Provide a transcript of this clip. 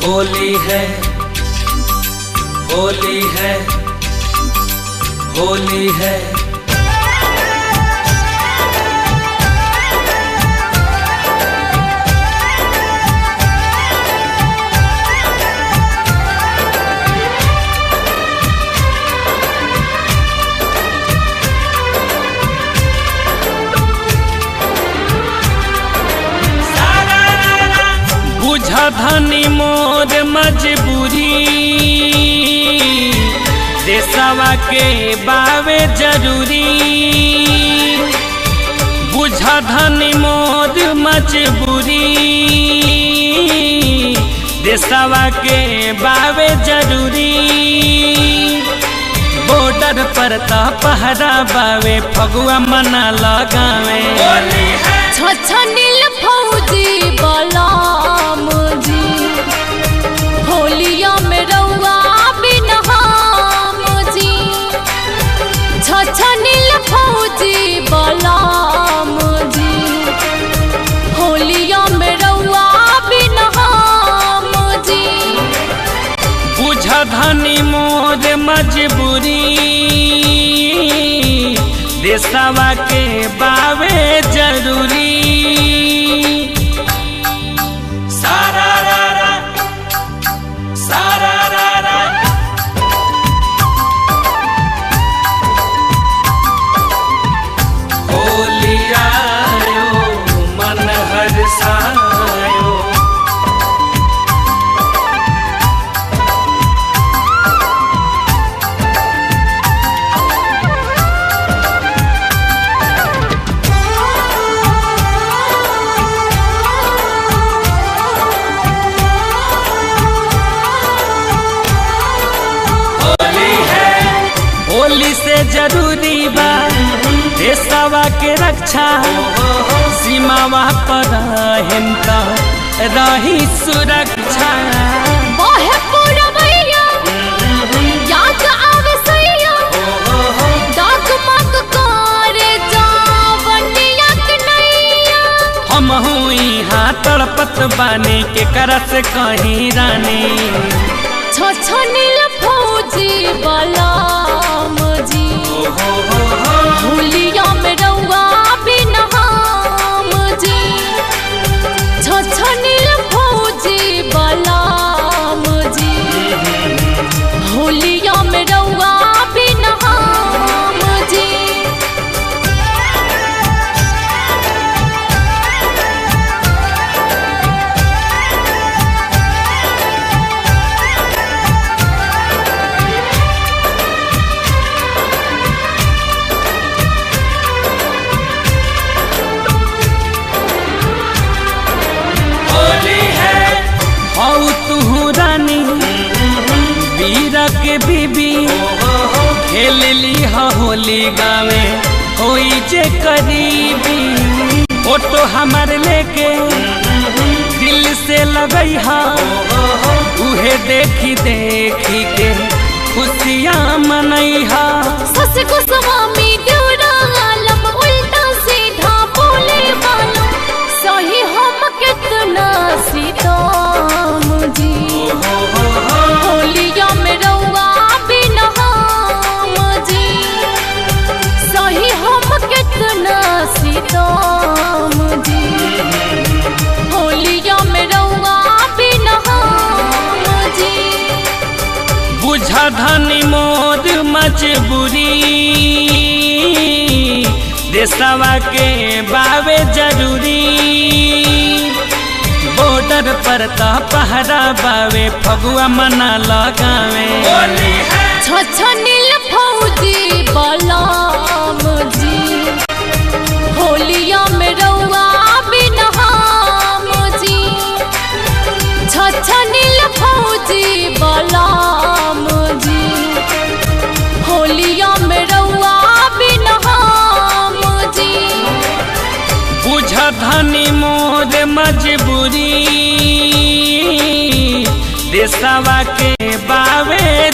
होली है होली है होली है बुझा धनी मोर मजबूरी देशवा के बावे जरूरी बुझा धनी मोर मजबूरी देशवा के बावे जरूरी बॉर्डर पर त पहरा बावे फगुआ मना लगावे छछनिल फौजी बलाम जी होलिया में रउआ बिन हम जी छछनिल फौजी बलाम जी होलिया में रउआ बिन हम जी बुझ धनी मोर मजबूरी देशवा के बावे जरूरी सारा रा रा, सारा रा रा। होली आयो मन हर्षायो होली है होली से जरूरी बा देशवा के रक्षा सीमावा पर हिंता रही सुरक्षा बाहे पुरवैया याद आवे सैया डाक मक करे जावनिया के नैया हम यहाँ तड़पत बानी के करस कहीं रानी छछनिल फौजी बलाम जी होलिया में रउआ बिन हम जी छछनिल फौजी बलाम जी होलिया में रउआ बिन हम जी होली है हौ तू रानी वीर के बीबी खेल ली हा होली गावे होई जे करीबी फोटो हमार लेके दिल से लगई हा उहे देखी देखी के खुशियाँ मनई हा सस गोस्वामी ड्यूरा आलम उल्टा सीधा बोले वालों सही हम कितना सीताम जी होलिया में रउआ बिन हम जी सही हम कितना सीताम जी होलिया में रउआ बिन हम जी बुझा धनी मोर मजबूरी देशवा के बावे जरूरी बॉर्डर पर त पहरा बावे फगुआ मना लगावे छछनिल फौजी बलाम जी होलिया में रउआ बिन हम जी छछनिल फौजी बलाम जी होलिया में रउआ बिन हम जी बुझ धनी मोर मजबूरी देशवा के बा